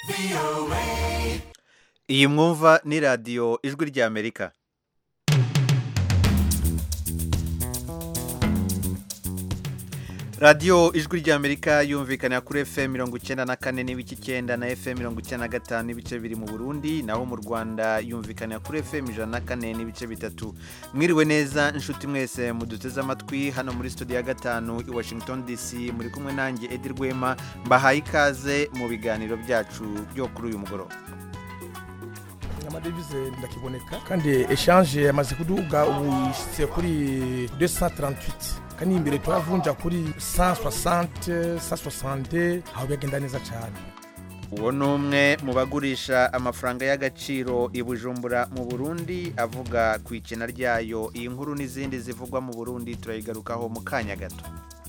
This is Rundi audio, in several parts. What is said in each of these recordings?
iyi mwumva ni radiyo ijwi ry'amerika radiyo ijwi ry'amerika yumvikana kuri fm mirongo icyenda na kane n'ibice icyenda na fm mirongo icyenda na gatanu n'ibice biri mu burundi naho mu rwanda yumvikana kuri fm ijana na kane n'ibice bitatu mwiriwe neza inshuti mwese muduteze amatwi hano muri studio ya gatanu i washington dc muri kumwe nanjye edi rwema mbahaye ikaze mu biganiro byacu byo kuri uyu mugoroba amadevize ndakiboneka kandi eshanje yamaze kuduga ubu yishyize kuri 238 kandi imbere turavunja kuri 160 160 aho bigenda neza cyane uwo ni umwe mu bagurisha amafaranga y'agaciro i bujumbura mu burundi avuga ku ikena ryayo iyi nkuru n'izindi zivugwa mu burundi turayigarukaho mu kanya gato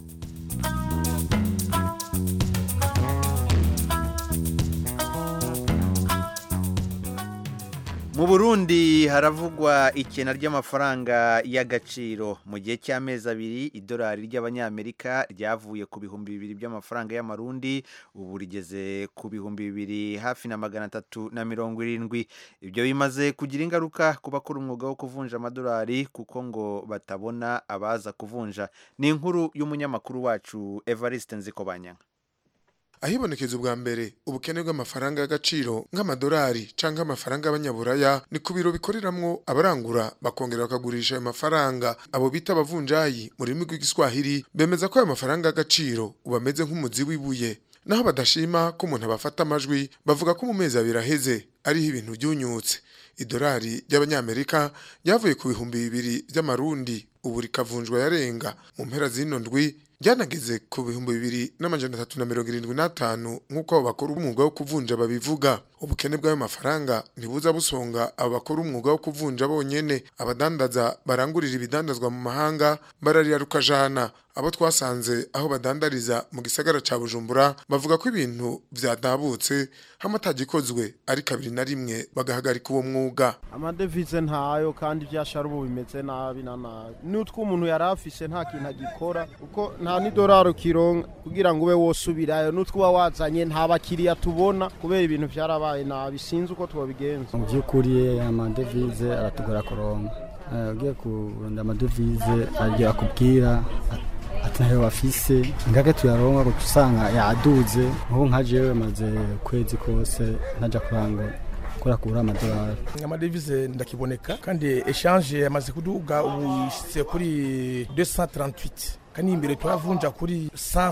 mu burundi haravugwa ikena ry'amafaranga y'agaciro mu gihe cy'amezi abiri idolari ry'abanyamerika ryavuye ku bihumbi bibiri by'amafaranga y'amarundi ubu rigeze ku bihumbi bibiri hafi na magana atatu na mirongo irindwi ibyo bimaze kugira ingaruka ku bakora umwuga wo kuvunja amadolari kuko ngo batabona abaza kuvunja ni inkuru y'umunyamakuru wacu evariste nzikobanyanga ahibonekeza ubwa mbere ubukene bw'amafaranga y'agaciro nk'amadolari canke amafaranga y'abanyaburaya ni ku biro bikoreramwo abarangura bakongera bakagurisha ayo mafaranga abo bita abavunjayi mu rurimi rw'igiswahili bemeza ko ayo mafaranga y'agaciro ubu ameze nk'umuzi w'ibuye naho badashima ko umuntu abafata amajwi bavuga ko mu mezi abiri aheze ariho ibintu byunyutse idolari ry'abanyamerika ryavuye ku bihumbi bibiri by'amarundi ubu rikavunjwa yarenga mu mpera z'ino ndwi ryanageze ku bihumbi bibiri n'amajana atatu na mirongo irindwi n'atanu nk'uko abo bakora umwuga wo kuvunja babivuga ubukene bw'ayo mafaranga ntibuza busonga abo bakora umwuga wo kuvunja bonyene abadandaza barangurira ibidandazwa mu mahanga bararira rukajana abo twasanze aho badandariza mu gisagara ca bujumbura bavuga ko ibintu vyadabutse hamwe atagikozwe ari kabiri na rimwe bagahagarika uwo mwuga amadevize ntayo kandi ivyashara ubu bimeze nabi na nabi n'utwo umuntu yari afise nta kintu agikora kuko nta n'idolari ukironka kugira ngo ube wosubirayo n'utwo uba wazanye nta bakiriya tubona kubera ibintu vyarabaye nabi sinzi uko twobigenza mu by'ukuri amadevize aratugora kuronka ugiye kurunda amadevize agiye akubwira ati ntayo bafise ngaga tuyaronka guca usanga yaduze nk'ubu nka jewe maze ukwezi kose ntajya kurangura kora kugura amadolari amadevize ndakiboneka kandi eshanje yamaze kuduga ubu yishyize kuri 238 kandi imbere turavunja kuri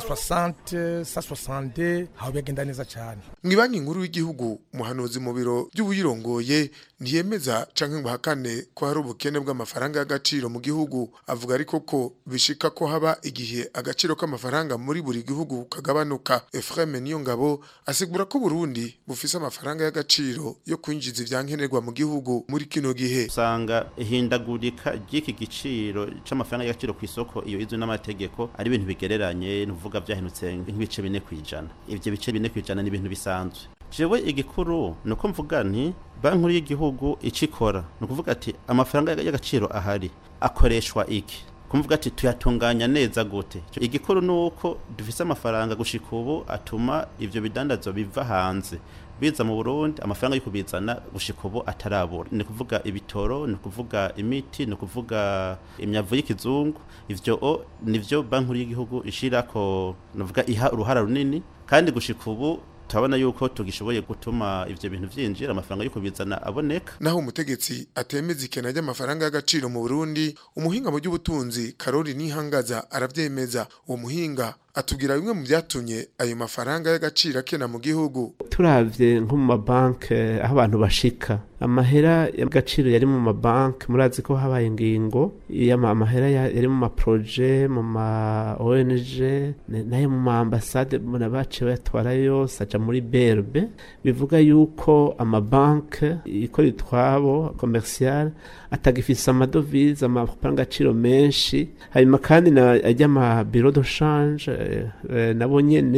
160 160 aho bigenda neza cyane mu banki nkuru y'igihugu umuhanuzi mu biro by'ubuyirongoye ntiyemeza canke ngo hakane ko hari ubukene bw'amafaranga y'agaciro mu gihugu avuga ariko ko bishika ko haba igihe agaciro k'amafaranga muri buri gihugu kagabanuka Ephraim Niyongabo asigura ko Burundi bufise amafaranga y'agaciro yo kwinjiza ivyankenerwa mu gihugu muri kino gihe usanga ihindagurika ry'iki giciro c'amafaranga y'agaciro ku isoko iyo izwi n'amategeko ari ibintu bigereranye nuvuga vyahenutse nk'ibice bine kwijana ivyo bice bine kwijana ni ibintu bisanzwe jewe igikuru nuko mvuga nti banki nkuru y'igihugu icikora ni ukuvuga ati amafaranga y'agaciro ahari akoreshwa iki kumvuga ati tuyatunganya neza gute igikuru ni uko dufise amafaranga gushika ubu atuma ivyo bidandazwa biva hanze biza mu Burundi amafaranga yo kubizana gushika ubu atarabura ni kuvuga ibitoro ni kuvuga imiti ni kuvuga imyavu y'ikizungu ivyo o nivyo banki nkuru y'igihugu ishirako nuvuga iha uruhara runini kandi gushika ubu turabona yuko tugishoboye gutuma ivyo bintu vyinjira amafaranga yo kubizana aboneka naho umutegetsi atemeza ikena ry'amafaranga y'agaciro mu Burundi umuhinga mu by'ubutunzi Karori Nihangaza aravyemeza uwo muhinga atubwira bimwe mu byatumye ayo mafaranga y'agaciro akena mu gihugu turavye nko mu mabanke aho abantu bashika amahera y'agaciro yari mu mabanke murazi ko habaye ingingo amahera yari mu maproje mu ma ONG nayo mu maambasade muna bace bayatwara yose aja muri berbe bivuga yuko amabanke ikora itwabo commercial atagifise amadovize amafaranga agaciro menshi hanyuma kandi ajya ama biro de change nabo nyene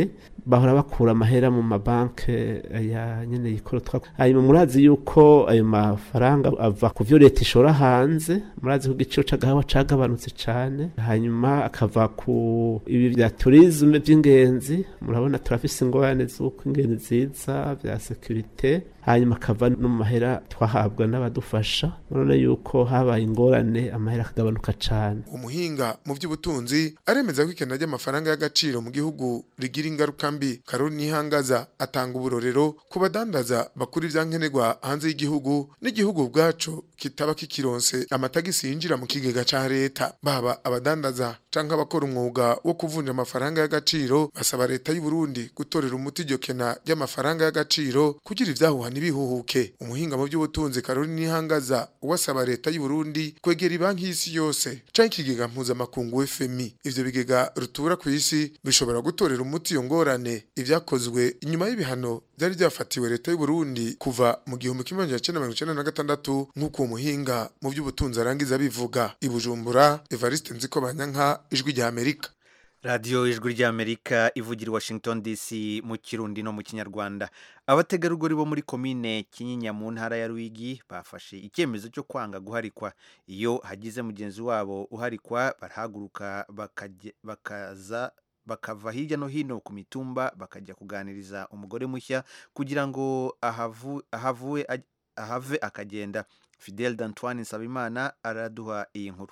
bahora bakura amahera mu mabanke ya nyene yikorotwa hanyuma murazi yuko ayo mafaranga ava ku vyo leta ishora hanze murazi ko igiciro c'agahawa cagabanutse cane hanyuma akava ku ibi vya turisme vy'ingenzi murabona turafise ingorane z'uko ingenzi ziza vya securite hanyuma akava no mu mahera twahabwa n'abadufasha murabona yuko habaye ingorane amahera akagabanuka cane umuhinga mu by'ubutunzi aremeza ko ikena ry'amafaranga y'agaciro mu gihugu rigira ingaruka mbi karori nihangaza atanga uburorero ku badandaza bakura ivyankenerwa hanze y'igihugu n'igihugu ubwaco kitaba kikironse amatagisi yinjira mu kigega ca leta baba abadandaza canke abakora umwuga wo kuvunja amafaranga y'agaciro basaba leta y'u Burundi gutorera umuti iryo kena ry'amafaranga y'agaciro kugira ivyahuha ntibihuhuke umuhinga mu by'ubutunzi karori nihangaza uwasaba leta y'u Burundi kwegera ibanki y'isi yose canke ikigega mpuzamakungu FMI ivyo bigega rutura ku isi bishobora gutorera umuti iyo ngorane ivyakozwe inyuma y'ibihano byari byafatiwe leta y'u Burundi kuva mu gihumbi kimwe magana cyenda mirongo icenda na gatandatu nk'uko uwo muhinga mu by'ubutunzi arangiza bivuga i Bujumbura Evariste Nziko Banyanka ijwi rya Amerika radiyo ijwi ry'amerika ivugira i washington dc mu kirundi no mu kinyarwanda abategarugori bo muri komine kinyinya mu ntara ya rwigi bafashe icyemezo cyo kwanga guharikwa iyo hagize mugenzi wabo uharikwa barahaguruka bakajya- bakaza bakava hirya no hino ku mitumba bakajya kuganiriza umugore mushya kugira ngo ahavu- ahavuwe aj- ahave akagenda fidel d'antoine nsabimana araduha iyi nkuru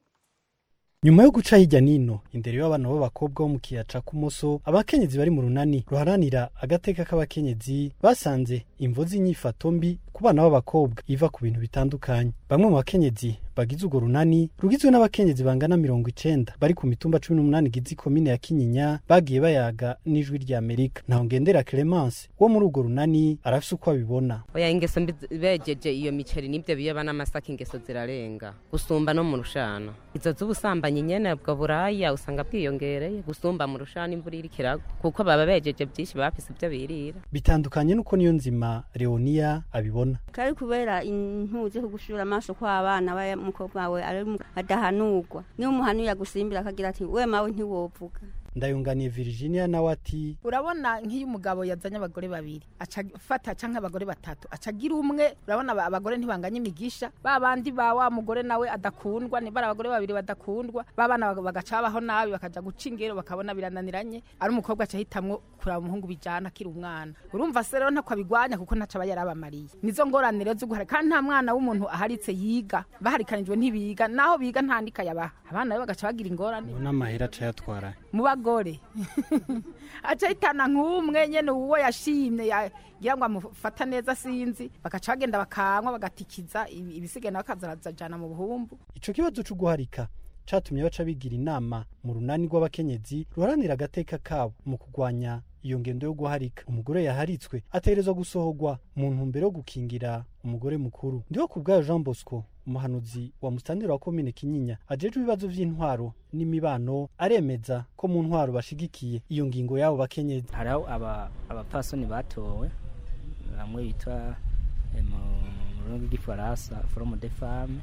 nyuma yo guca hirya nino indero y'abana b'abakobwa bo mu kiyaca k'umuso abakenyezi bari mu runani ruharanira agateka k'abakenyezi basanze imvo z'inyifato mbi ku bana b'abakobwa iva ku bintu bitandukanye bamwe mu bakenyezi bagize urwo runani rugizwe n'abakenyezi bangana mirongo icenda bari ku mitumba cumi n'umunani igize ikomine ya kinyinya bagiye bayaga n'ijwi rya amerika ntaho ngendera clemence wo muri urwo runani arafise uko abibona oya ingeso mbi zi- bejeje iyo miceri n'ibyo biyoba n'amasaka ingeso zirarenga gusumba no mu rushana izo z'ubusambanyi nyene bwo buraya usanga bwiyongereye gusumba mu rushana imvura iriko iragwa kuko baba bejeje byinshi bafise ibyo birira bitandukanye n'uko niyo nzima leonia abibona kari kubera impuzu yo gushura amaso kw'abana b'umukobwa wawe ari mu- adahanurwa niyo umuhanuye agusimbira akagira ati we mawe ntiwovuga ndayunganiye virginia nawe ati urabona nk'iyo umugabo yazanye abagore babiri aca afata canke abagore batatu aca agira umwe urabona aba- abagore ntibanganya imigisha ba bandi ba wa mugore nawe adakundwa ni bari abagore babiri badakundwa ba bana baga- bagaca babaho nabi bakaja guca ingero bakabona birananiranye ari umukobwa aca ahitamwo kuraba umuhungu bijana akiri umwana urumva se rero ntako abigwanya kuko ntaco aba yarabamariye nizo ngorane rero zo guhara kandi nta mwana w'umuntu aharitse yiga baharikanijwe ntibiga naho biga ntandika yabaha abana rero bagaca bagira ingorane ngo n'amahera aca yatwara mu bagore aca ahitana nk'umwe nyene uwo yashimye yagira ngo amufata neza sinzi bagaca bagenda bakanywa bagatikiza ibi- ibisigaye nawe akazarajana mu buhumbu ico kibazo co guharika catumye baca bigira inama mu runani rw'abakenyezi ruharanira agateka kabo mu kurwanya iyo ngendo yo guharika umugore yaharitswe ategerezwa gusohorwa mu ntumbero yo gukingira umugore mukuru ndiho ku bwayo jean bosco umuhanuzi wa musitantira wa komine kinyinya ajejwe ibibazo vy'intwaro n'imibano aremeza ko mu ntwaro bashigikiye iyo ngingo y'abo bakenyezi hariho aba abapasoni batowe bamwe bitwa eh, mu rurimi rw'igifaransa forume de femme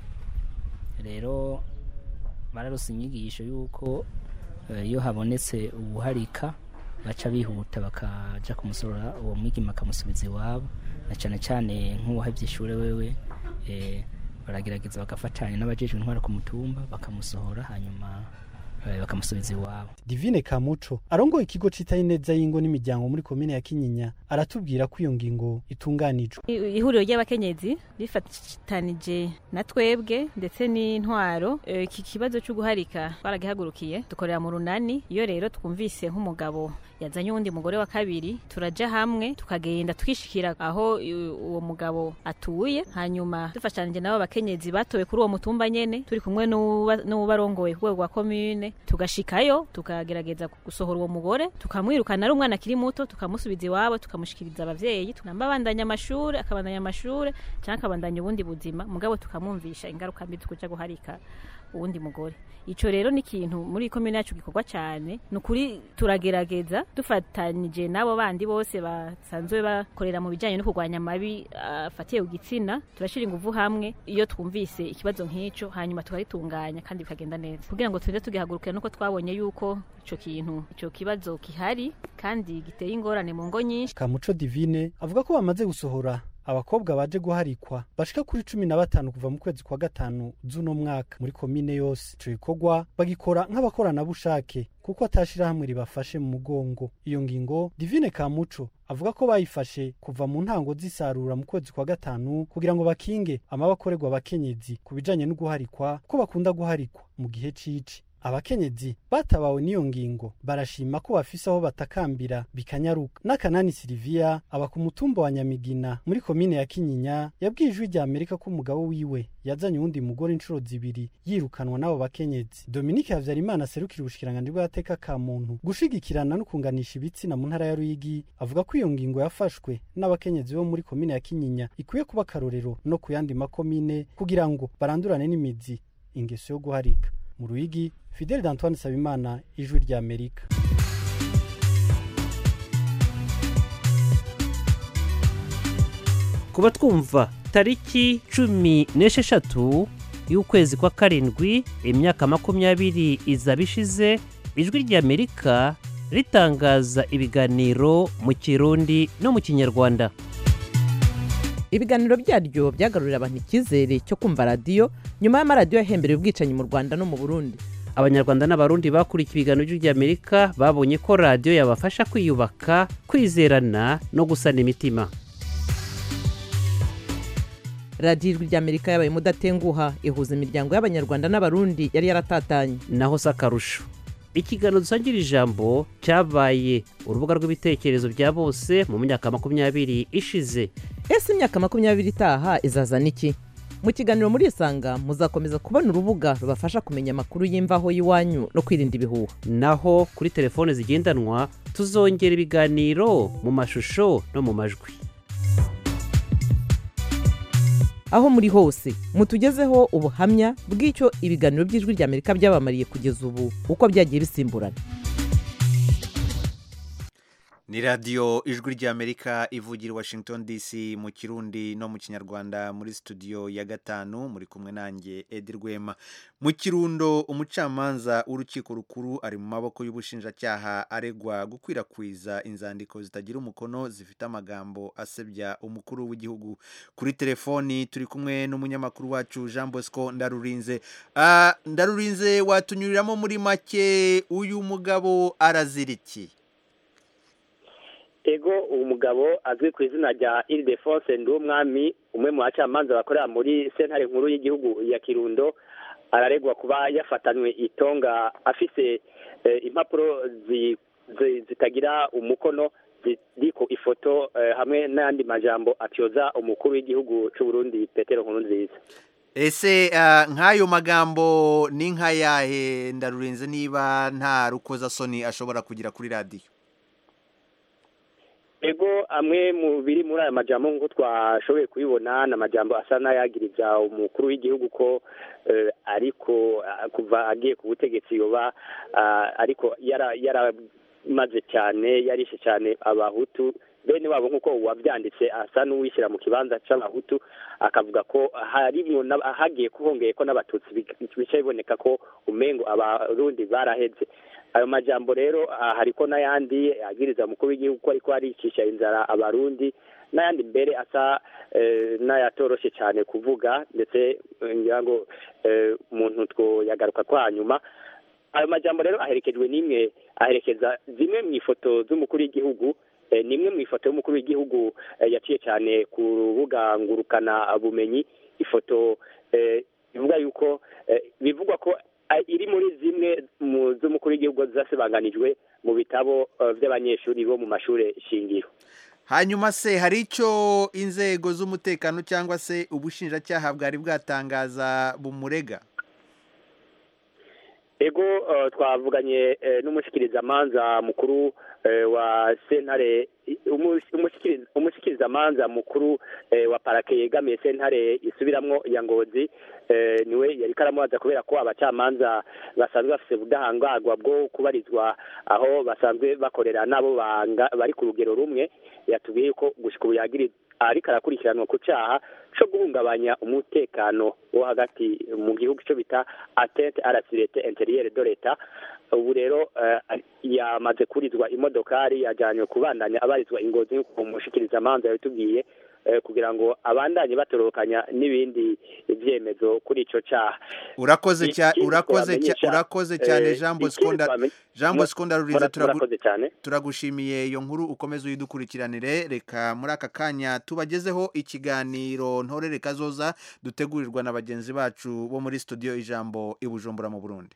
rero bararose inyigisho y'uko eh, iyo habonetse ubuharika baca bihuta bakaja kumusorora uwo mwigima bakamusubiza iwabo na cyane cyane nk'uwahevye ishure wewe eh, baragerageza bagafatanya n'abajejwe intwara ku mutumba bakamusohora hanyuma eh, bakamusubiza iwabo divine kamuco arongoye ikigo citaye neza y'ingo n'imiryango muri komine ya kinyinya aratubwira ko iyo ngingo itunganijwe I- ihuriro ry'abakenyezi rifatanije na twebwe ndetse n'intwaro Eh, iki kibazo cyo guharika twaragihagurukiye dukorera mu runani iyo rero twumvise nk'umugabo yazanye uwundi mugore wa kabiri turaja hamwe tukagenda twishikira aho i- uwo mugabo atuye hanyuma dufashanije nabo abakenyezi batowe kuri uwo mutumba nyene turi kumwe n'uwuba- n'uwubarongoye ku rwego rwa komine tugashikayo tukagerageza gusohora uwo mugore tukamwirukana ari umwana akiri muto tukamusubiza iwabo tukamushikiriza abavyeyi tunamba abandanya amashure akabandanya amashure canke akabandanya ubundi buzima mugabo tukamwumvisha ingaruka mbi zo kuja guharika uwundi mugore ico rero ni ikintu muri komine yacu gikorwa cyane ni ukuri turagerageza dufatanyije n'abo bandi bose basanzwe bakorera mu bijyanye no kurwanya amabi afatiye ku gitsina turashyira ingufu hamwe iyo twumvise ikibazo nk'icyo hanyuma tukagitunganya kandi bikagenda neza kugira ngo tugende tugihagurukira nuko twabonye yuko icyo kintu icyo kibazo gihari kandi giteye ingorane mu ngo nyinshi kamuco divine avuga ko bamaze gusohora abakobwa baje guharikwa bashika kuri cumi na batanu kuva mu kwezi kwa gatanu z'uno mwaka muri komine yose ico gikorwa bagikora nk'abakoranabushake kuko atashirahamwe ribafashe mu mugongo iyo ngingo divine kamuco avuga ko bayifashe kuva mu ntango z'isarura mu kwezi kwa gatanu kugira ngo bakinge amabakorerwa abakenyezi ku bijanye no guharikwa ko bakunda guharikwa mu gihe cici abakenyezi batabawe n'iyo ngingo barashima ko bafise aho batakambira bikanyaruka n'akanani silivia aba ku mutumba wa nyamigina muri komine ya kinyinya yabwiye ijwi rya amerika ko umugabo wiwe yazanye uwundi mugore inshuro zibiri yirukanwa n'abo bakenyezi dominike havyarimana aserukira ubushikiranganji bw'agateka ka muntu gushigikirana no kunganisha ibitsina mu ntara ya ruyigi avuga ko iyo ngingo yafashwe n'abakenyezi bo muri komine ya kinyinya ikwiye kuba akarorero no ku yandi makomine kugira ngo barandurane n'imizi ingeso yo guharika mu ruyigi fideli d'antoine sabimana ijwi rya amerika kuba twumva tariki cumi n'esheshatu y'ukwezi kwa karindwi imyaka makumyabiri izaba ishize ijwi rya amerika ritangaza ibiganiro mu kirundi no mu kinyarwanda ibiganiro byaryo byagarurira abantu icyizere cyo kumva radiyo nyuma y'amaradiyo yahembereye ubwicanyi mu rwanda no mu burundi abanyarwanda n'abarundi bakurikiye ibiganiro by'ijwi ry'amerika babonye ko radiyo yabafasha kwiyubaka kwizerana no gusana imitima radiyo ijwi ry'amerika yabaye mudatenguha ihuza imiryango y'abanyarwanda n'abarundi yari yaratatanye naho si akarusho ikiganiro dusangira ijambo cyabaye urubuga rw'ibitekerezo bya bose mu myaka makumyabiri ishize ese imyaka makumyabiri itaha izazana iki mu kiganiro muri isanga muzakomeza kubona urubuga rubafasha kumenya amakuru y'imvaho y'iwanyu no kwirinda ibihuha naho kuri telefone zigendanwa tuzongera ibiganiro mu mashusho no mu majwi aho muri hose mutugezeho ubuhamya bw'icyo ibiganiro by'ijwi ry'amerika byabamariye kugeza ubu uko byagiye bisimburana ni radiyo ijwi ry'amerika ivugira washington dc mu kirundi no mu kinyarwanda muri studio ya gatanu muri kumwe nanjye edi rwema mu kirundo umucamanza w'urukiko rukuru ari mu maboko y'ubushinjacyaha aregwa gukwirakwiza inzandiko zitagira umukono zifite amagambo asebya umukuru w'igihugu kuri telefoni turi kumwe n'umunyamakuru wacu jean bosco ndarurinze uh, ndarurinze watunyuriramo muri make uyu mugabo araziriki ego uwo mugabo azwi ku izina rya iridefonse nd'umwami umwe mu bacamanza bakorera muri sentare nkuru y'igihugu ya kirundo araregwa kuba yafatanywe itonga afise impapuro zitagira umukono ziriko ifoto hamwe n'ayandi majambo atyoza umukuru w'igihugu cy'u Burundi petero nkuru nziza ese nk'ayo magambo ni nk'ayahe ndarurenze niba nta rukozasoni ashobora kugira kuri radiyo ego amwe mu biri muri aya majambo nk'uko twashoboye kubibona ni amajambo asa n'ayagiriza umukuru w'igihugu ko ariko kuva agiye ku butegetsi yoba ariko yaramaze cyane yarishe cyane abahutu bene wabo nk'uko wabyanditse asa n'uwishyira mu kibanza cy'abahutu akavuga ko harimo hagiye kuhongeye ko n'abatutsi bica biboneka ko umengo abarundi baraheze ayo majambo rero hariko n'ayandi agiriza umukuru w'igihugu ko ariko aricisha inzara abarundi n'ayandi mbere asa n'ayatoroshe cyane kuvuga ndetse ngira ngo umuntu twoyagaruka ko hanyuma ayo majambo rero aherekejwe n'imwe aherekeza zimwe mu ifoto z'umukuru w'igihugu ni imwe mu ifoto y'umukuru w'igihugu yaciye cyane ku rubuga ngurukana bumenyi ifoto bivuga yuko bivugwa ko iri muri zimwe mu z'umukuru w'igihugu zasebanganijwe mu bitabo by'abanyeshuri bo mu mashuri shingiro hanyuma se hari icyo inzego z'umutekano cyangwa se ubushinjacyaha bwari bwatangaza bumurega ego twavuganye n'umushikirizamanza mukuru wa sentare umu- umushikiriza- umushikirizamanza mukuru eh, wa parake yegamiye sentare isubiramwo ya ngozi eh, niwe yari karamubaza kubera ko abacamanza basanzwe bafise ubudahangarwa bwo kubarizwa aho basanzwe bakorera nabo banga- bari ku rugero rumwe yatubwiye ko gushika ubu yagiri ariko arakurikiranwa ku caha co guhungabanya umutekano wo hagati mu gihugu ico bita atente à la sécurité intérieure de l'État ubu rero eh, yamaze kurizwa imodokari yajanywe kubandanya abarizwa ingozi nk'uko umushikirizamanza yabitubwiye eh, kugira ngo abandanye batorokanya n'ibindi vyemezo kuri ico caha urakoze cyane Ikindi urakoze twamenyesha, cya- urakoze cyane eh, Jean ikindi Bosco Nda- twamenye- Jean Bosco Ndarurize Mura- turagu- murakoze cyane turagushimiye iyo nkuru ukomeze uyidukurikiranire reka muri aka kanya tubagezeho ikiganiro ntorere kazoza dutegurirwa na bagenzi bacu bo muri studio ijambo i Bujumbura mu Burundi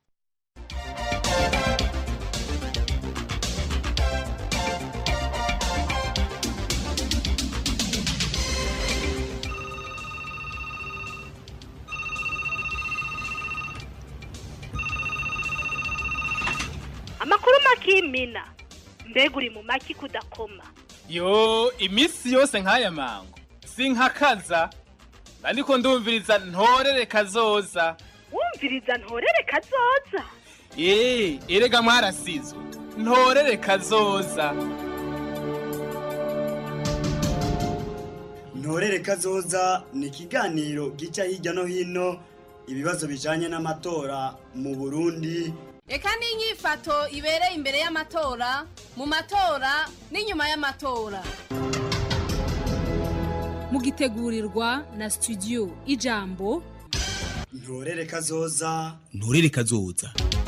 amakuru makimina mbega uri mu maki kudakoma yo iminsi yose nk'aya mango sinkakaza ariko ndumviriza ntorere kazoza wumviriza ntorere kazoza eee erega mwarasizwe ntorere kazoza ntorere kazoza ni ikiganiro gica hirya no hino ibibazo bijanye n'amatora mu burundi reka n'inyifato ibereye imbere y'amatora mu matora n'inyuma y'amatora mugitegurirwa na studio ijambo ntorere kazoza nturere kazoza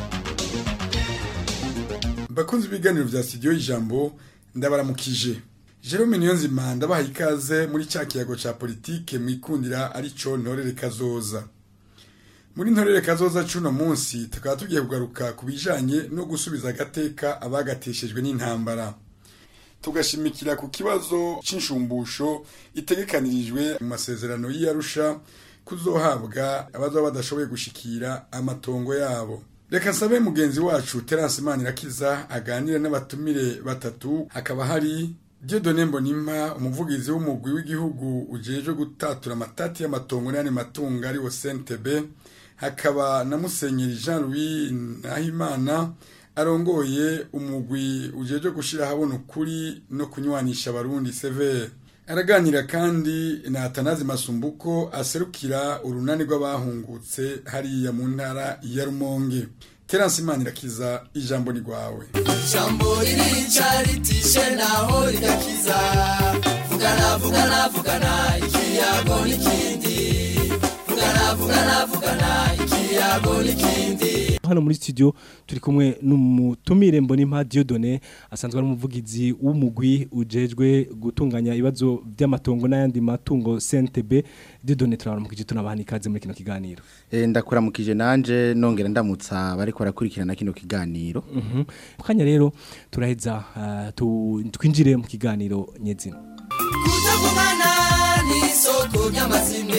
bakunze ibiganiro vya studio y'ijambo ndabaramukije Jerome Niyonzima ndabaha ikaze muri cya kiyago ca politike mwikundira arico ntorere kazoza muri ntorere kazoza cuno munsi tukaba tugiye kugaruka ku bijanye no gusubiza agateka abagateshejwe n'intambara tugashimikira ku kibazo c'inshumbusho itegekanirijwe mu masezerano y'Arusha kuzohabwa abazoba badashoboye gushikira amatongo yabo reka nsabe mugenzi wacu Terence Manirakiza aganire n'abatumire batatu hakaba hari Dieudonne Mbonimpa umuvugizi w'umugwi w'igihugu ujejwe gutatura amatati y'amatongo n'ayandi matungo ari wo CNTB hakaba na Musenyeri Jean Louis Nahimana arongoye umugwi ujejwe gushira habona ukuri no kunywanisha abarundi severe araganira kandi na Atanazi Masumbuko aserukira urunani rw'abahungutse hariya mu ntara ya Rumonge Terence Manirakiza ijambo ni rwawe jambo ririca ritishe naho rigakiza vugana vugana vugana ikiyago n'ikindi vugana vugana vugana ikiyago n'ikindi hano muri studio turi kumwe n'umutumire mbonimpa Dieudonne asanzwe ari umuvugizi w'umugwi ujejwe gutunganya ibibazo by'amatongo n'ayandi matungo CNTB Dieudonne turabaramukije tunabaha ikaze muri kino kiganiro Eh, ndakuramukije nanje nongera ndamutsa bariko barakurikirana kino kiganiro Mhm. Mu kanya rero turaheza ah, tu- twinjire mu kiganiro nyezina kutavugana n'isoko ry'amazime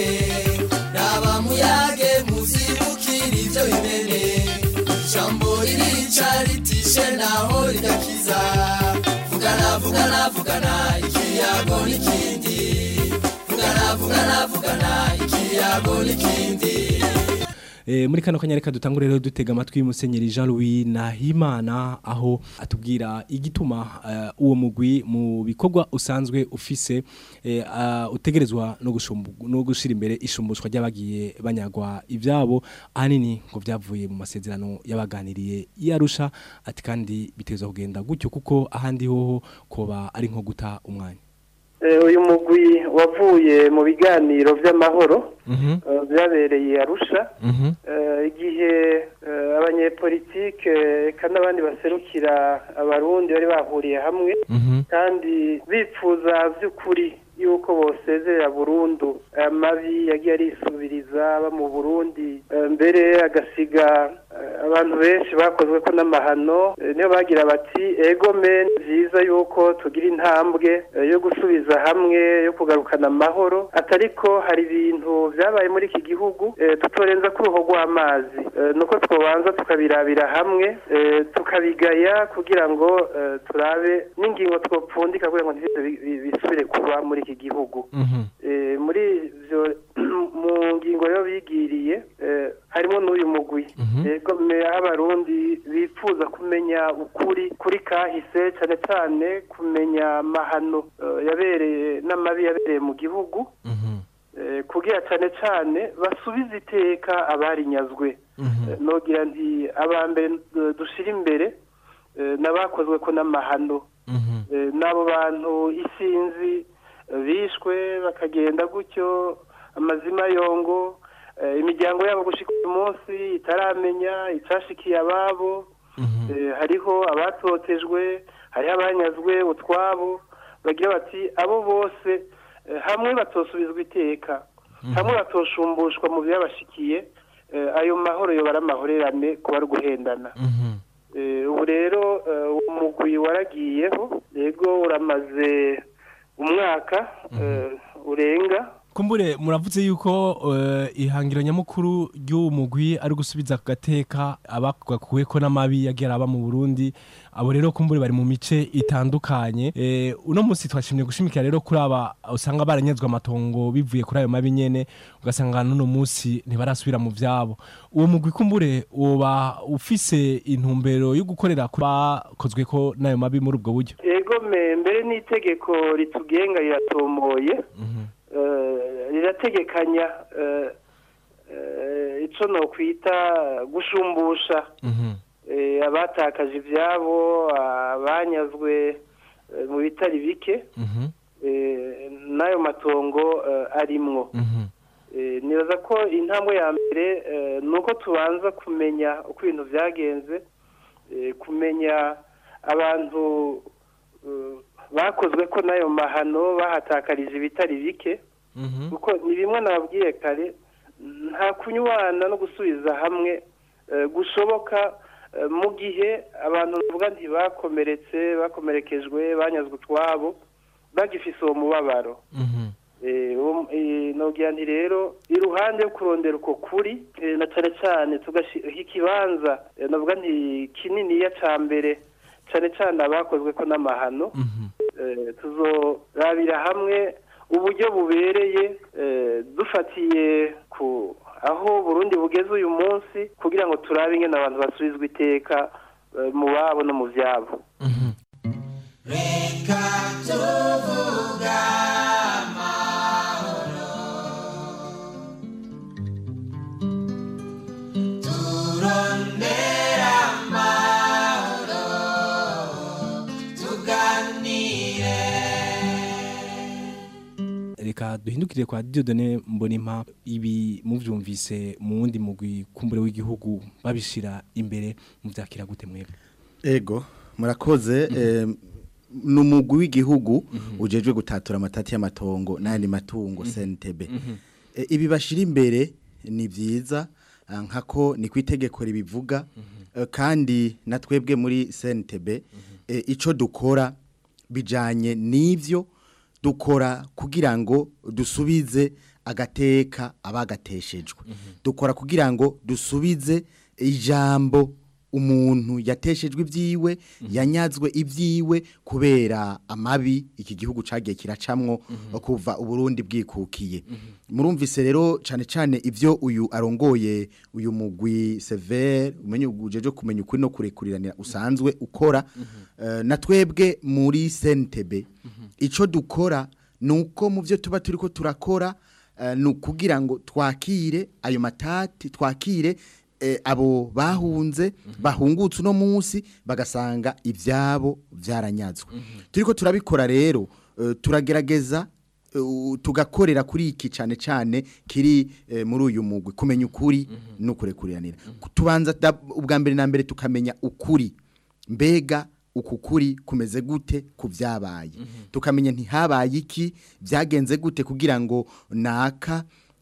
raba muyage muzibukira ibyo bimene jambo ririca ritishe naho rigakiza vugana vugana vugana ikiyago n'ikindi vugana vugana vugana ikiyago n'ikindi E, muri kano kanya reka dutangure rero dutega amatwi Musenyeri Jean Louis Nahimana aho atubwira igituma eh, uwo mugwi mu bikorwa usanzwe ufise eh, ah, utegerezwa no gushumbu no gushira imbere ishumbushwa ry'abagiye banyagwa ivyabo ahanini ngo vyavuye mu masezerano y'abaganiriye yarusha ati kandi biteza kugenda gutyo kuko ahandi hoho koba ari nko guta umwanya Eh, uyu mugwi wavuye mu biganiro by'amahoro eh, byabereye arusha Eh, igihe eh, abanyepolitike eka n'abandi baserukira abarundi bari bahuriye hamwe kandi bipfuza by'ukuri yuko bosezerera burundu amabi yagiye arisubiriza aba mu burundi eh, mbere agasiga eh, abantu benshi bakozwe ko n'amahano eh, niyo bagira bati ego men byiza yuko tugira intambwe eh, yo gusubiza hamwe yo kugarukana amahoro atariko hari ibintu byabaye muri iki gihugu eh, tutorenza ku ruho rw'amazi Eh, nuko twobanza tukabirabira hamwe eh, tukabigaya kugira ngo eh, turabe n'ingingo twopfundika kugira ngo ntibyo bi- bi- bisubire kuba muri iki gihugu Eh, muri ivyo mu ngingo yo bigiriye eh, harimo n'uyu mugwi yego me- abarundi bifuza kumenya ukuri kuri kahise cyane cyane kumenya amahano eh, yabereye n'amabi yabereye mu gihugu eh, kugira cyane cyane basubize iteka abarinyazwe Eh, nogira nti abambere eh, dushira imbere eh, n'abakozwe ko n'amahano Eh, n'abo bantu isinzi eh, bishwe bakagenda gutyo amazima yongo eh, imiryango yabo gushika uyu munsi itaramenya icashikiye ababo Eh, hariho abatotejwe hariho abanyazwe utwabo bagira bati abo bose eh, hamwe batosubizwa iteka hamwe batosumbushwa mu byabashikiye eh, ayo mahoro yobara amahorerane kuba ari uguhendana Eh, ubu rero eh, uwo mugwi waragiyeho yego uramaze umwaka eh, urenga kumbure muravuze yuko eh, ihangiro nyamukuru ry'uwo mugwi ari gusubiza ku gateka abakuweko n'amabi yagiye araba mu Burundi abo rero kumbure bari mu mice itandukanye Eh, uno munsi twashimye gushimikira rero kuri aba usanga baranyazwe amatongo bivuye kuri ayo mabi nyene ugasanga n'uno munsi ntibarasubira mu vyabo uwo mugwi kumbure woba ufise intumbero yo gukorera ku bakozwe ko n'ayo mabi muri ubwo buryo ego me mbere n'itegeko ritugenga riratomoye eh, rirategekanya eh, eh, ico nokwita gushumbusha eh, abatakaje ivyabo abanyazwe eh, mu bitari bike eh, n'ayo matongo eh, arimwo Eh, nibaza ko intambwe ya mbere eh, ni uko tubanza kumenya uko ibintu byagenze eh, kumenya abantu eh, bakozwe ko n'ayo mahano bahatakarije ibitari bike kuko ni bimwe nababwiye kare nta kunywana no gusubiza hamwe eh, gushoboka eh, mu gihe abantu bavuga nti bakomeretse bakomerekejwe banyazwe utwabo bagifise uwo mubabaro Eh, uwo- eh, nogira nti rero iruhande yo kurondera uko kuri eh, na cane cane tugashyira ikibanza eh, navuga nti kininiya ca mbere cane cane abakozwe ko n'amahano eh, tuzorabira hamwe uburyo bubereye eh, dufatiye ku aho Burundi bugeze uyu munsi kugira ngo turabe ingene abantu basubizwa iteka eh, mu babo no mu vyabo tuvuga amahoro turondera amahoro tuganire reka duhindukire kwa Dieudonné Mbonimpa ibi muvyumvise mu wundi mugwi kumbure w'igihugu babishira imbere muvyakira gute mwebwe Ego, murakoze eh, ni umugwi w'igihugu ujejwe gutatura amatati y'amatongo n'ayandi matungo CNTB. Eh, ibi bashira imbere ni vyiza ah, nkako ni kwitegeko ribivuga eh, kandi na twebwe muri CNTB eh, ico dukora bijanye n'ivyo dukora kugira ngo dusubize agateka abagateshejwe dukora kugira ngo dusubize ijambo umuntu yateshejwe ibyiwe yanyazwe ibyiwe kubera amabi iki gihugu cagiye kiracamwo kuva uburundi bwikukiye murumvise rero cyane cyane ibyo uyu arongoye uyu mugwi severe umenye ujeje kumenya ukuri no kurekuriranira usanzwe ukora Eh, na twebwe muri sentebe icyo dukora ni uko mu byo tuba turi ko turakora eh, ni ukugira ngo twakire ayo matati twakire eh, abo bahunze bahungutse uno munsi bagasanga ibyabo byaranyazwe turi ko turabikora rero eh, turagerageza eh, tugakorera kuri iki cyane cyane kiri eh, muri uyu mugwi kumenya ukuri no kurekuriranira tubanza da- ubwa mbere na mbere tukamenya ukuri mbega uku kuri kumeze gute ku byabaye tukamenya ntihabaye iki byagenze gute kugira ngo naka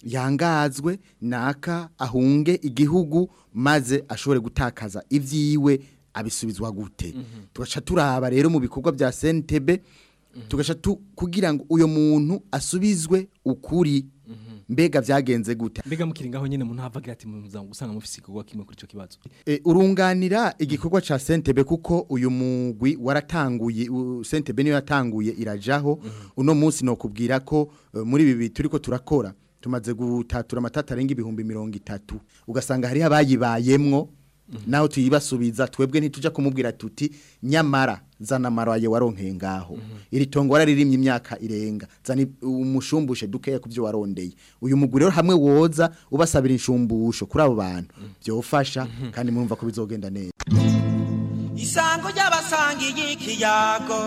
yangazwe naka ahunge igihugu maze ashobore gutakaza ibyiwe abisubizwa gute tugaca turaba rero mu bikorwa bya sentebe tugaca tu- kugira ngo uyo muntu asubizwe ukuri mbega byagenze gute mbega mukiri ngaho nyene umuntu havagira ati muza gusanga mufise igikorwa kimwe kuri ico kibazo E, urunganira igikorwa ca Sentebe kuko uyu mugwi waratanguye u- Sentebe niyo yatanguye irajaho uno munsi no kubwira ko e, muri ibi turiko turakora tumaze gutatura amatata arenga ibihumbi mirongo itatu ugasanga hari abayibayemwo naho tuyibasubiza twebwe ntituja kumubwira tuti nyamara zana maraye waronkeye ngaho iri tongo wararirimye imyaka irenga zana i- umushumbushe dukeya kuvyo warondeye uyu mugwi rero hamwe woza ubasabira inshumbusho kuri abo bantu byofasha kandi murumva ko bizogenda neza isango ry'abasangiye ikiyago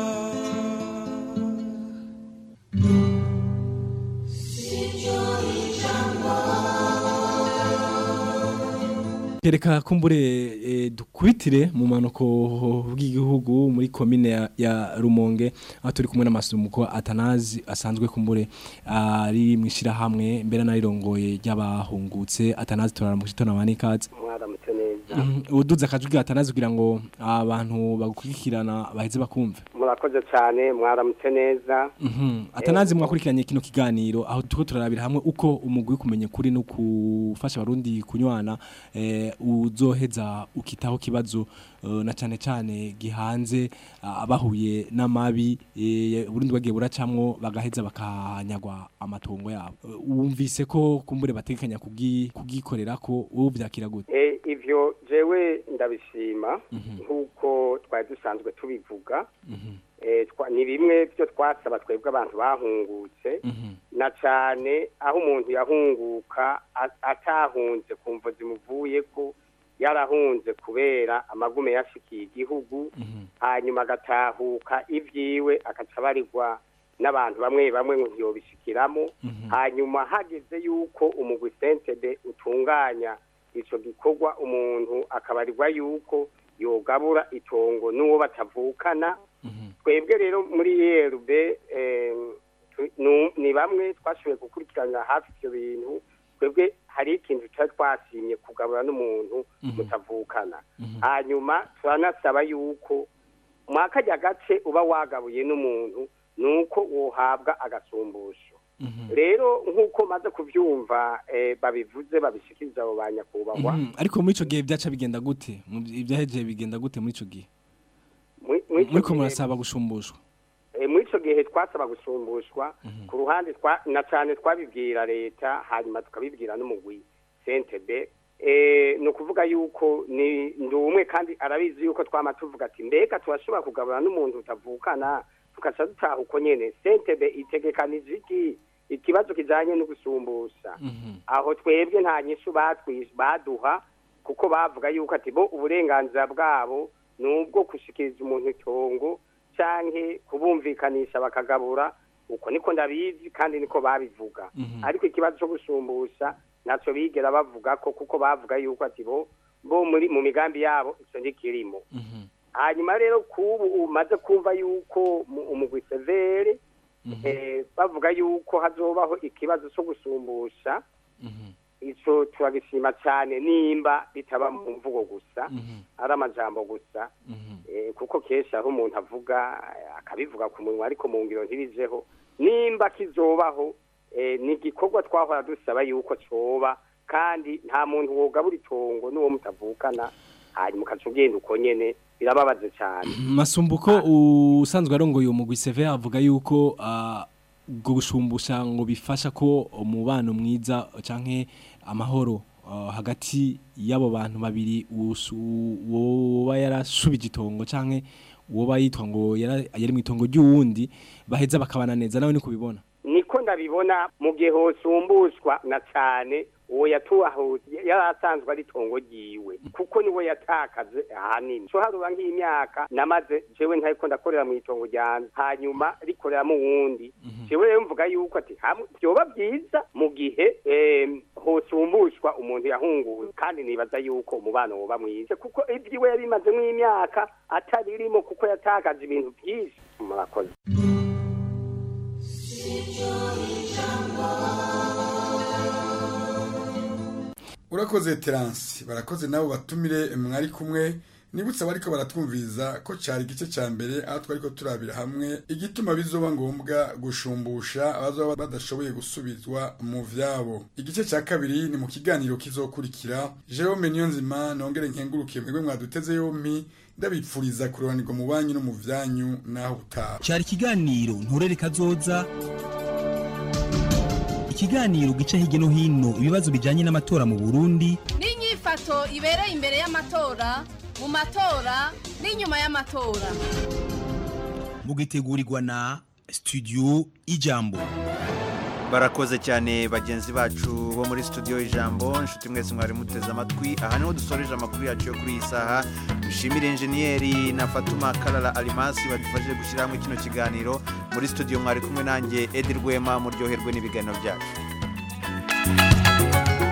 Kereka kumbure e, dukubitire mu manuko bw'igihugu muri komine ya, ya Rumonge aho turi kumwe n'amasumuko Atanazi asanzwe kumbure ari mwishira hamwe mbere narirongoye ry'abahungutse Atanazi turaramukije tonabane kaze mwaramutse neza uduza akajwi ga Atanazi kugira ngo abantu bagukurikirana baheze bakumve murakoze cyane mwaramutse neza Mhm. Atanazi mwakurikiranye kino kiganiro aho tuko turarabira hamwe uko umugwi kumenya kuri no kufasha abarundi kunywana eh, uzoheza ukitaho kibazo eh, na cane cane gihanze ah, abahuye n'amabi eh, Burundi bagiye buracamwo bagaheza bakanyagwa amatongo yabo Eh, wumvise ko kumbure batekanya kugi kugikorera ko wowe byakira gute Eh, ivyo jewe ndabishima nk'uko twari dusanzwe tubivuga Eh, twa- ni bimwe byo twasaba twebwe abantu bahungutse na cyane aho umuntu yahunguka a- atahunze ku mvo zimuvuye ko yarahunze kubera amagume yashikiye igihugu hanyuma agatahuka ibyiwe agaca abarirwa n'abantu bamwe bamwe ngo ntiyobishikiramo hanyuma hageze yuko umugwi sentebe utunganya ico gikorwa umuntu akabarirwa yuko yogabura itongo n'uwo batavukana twebwe rero muri ERB eh, tu- nu- ni bamwe twashoboye gukurikirana hafi ivyo bintu twebwe hari ikintu twari twasimye kugabura n'umuntu mutavukana hanyuma turanasaba yuko mwakarya gace uba wagabuye n'umuntu nuko wohabwa agasumbusho rero nk'uko maze kuvyumva eh, babivuze babishikiriza abo ba nyakubahwa Mhm. ariko muri ico gihe byaca bigenda gute Mu- ibyaheje bigenda gute muri ico gihe Muri- muri ico muriko gihe- murasaba gushumbushwa Eh, muri icyo gihe twasaba gusumbushwa ku ruhande twa- na cyane twabibwira leta hanyuma tukabibwira n'umugwi sentebe Eh, ni ukuvuga yuko ni ndi umwe kandi arabizi yuko twama tuvuga ati mbega turashobora kugabura n'umuntu utavukana tugaca dutaha uko nyene sentebe itegekanije iki ikibazo kijanye no gusumbusha aho twebwe nta nyishu batwi- baduha kuko bavuga yuko ati bo uburenganzira bwabo ni ubwo gushikiriza umuntu itongo canke kubumvikanisha bakagabura uko niko ndabizi kandi niko babivuga ariko ikibazo cyo gusumbusha naco bigera bavuga ko kuko bavuga yuko ati bo bo muri mu migambi yabo ico ndikirimo hanyuma rero kubu umaze kumva yuko mu- umugwi severe eh, bavuga yuko hazobaho ikibazo cyo gusumbusha ico turagishima cyane nimba bitaba mu mvugo gusa ari amajambo gusa eh, kuko kenshi aho umuntu avuga eh, akabivuga ku munwa ariko mu ngiro ntibijeho nimba kizobaho eh, ni igikorwa twahora dusaba yuko coba kandi nta muntu wogabura itongo n'uwo mutavukana hanyuma ukaca ugenda uko nyene birababaje cyane masumbuko usanzwe arongoye umugwi seve avuga yuko ah, ubwo gushumbusha ngo bifasha ko umubano mwiza canke amahoro ah, hagati y'abo bantu babiri usu- woba yarashubije itongo canke woba yitwa ngo yara- yari mu itongo ry'uwundi baheza bakabana neza nawe ni kubibona niko ndabibona mu gihe hosumbushwa na cyane uwo yatuhahuye yari asanzwe ari itongo ryiwe kuko niwe yatakaze ahanini so harura nk'imyaka namaze jewe ntariko ndakorera mu itongo ryanje hanyuma rikoreramo uwundi jewe rero mvuga yuko ati hamwe vyoba byiza mu gihe em, hosumbushwa umuntu yahunguwe kandi nibaza yuko umubano woba mwiza kuko ibyiwe yari imazemo imyaka ataririmo kuko yatakaje ibintu byinshi murakoze urakoze terance barakoze nabo batumire mwari kumwe nibutse abariko baratwumviriza ko cari igice ca mbere aho twariko turabira hamwe igituma bizoba ngombwa gushumbusha abazoba badashoboye gusubizwa mu vyabo igice ca kabiri ni mu kiganiro kizokurikira Jerome Niyonzima nongere nkengurukiye mwebwe mwaduteze yompi ndabipfuriza kurobanirwa mu banyu no mu vyanyu naho utaha cyari ikiganiro nturere kazoza ikiganiro gica hirya no hino ibibazo bijyanye n'amatora mu burundi n'inyifato ibereye imbere y'amatora mu matora n'inyuma y'amatora mugitegurirwa na studio ijambo barakoze cyane bagenzi bacu bo muri studio ijambo inshuti mwese mwari muteze amatwi aha niho dusoreje amakuru yacu yo kuri iyi saha dushimire enjeniyeri na fatuma karara arimasi badufashije gushyira hamwe kino kiganiro muri studio mwari kumwe nanjye edi rwema muryoherwe n'ibiganiro byacu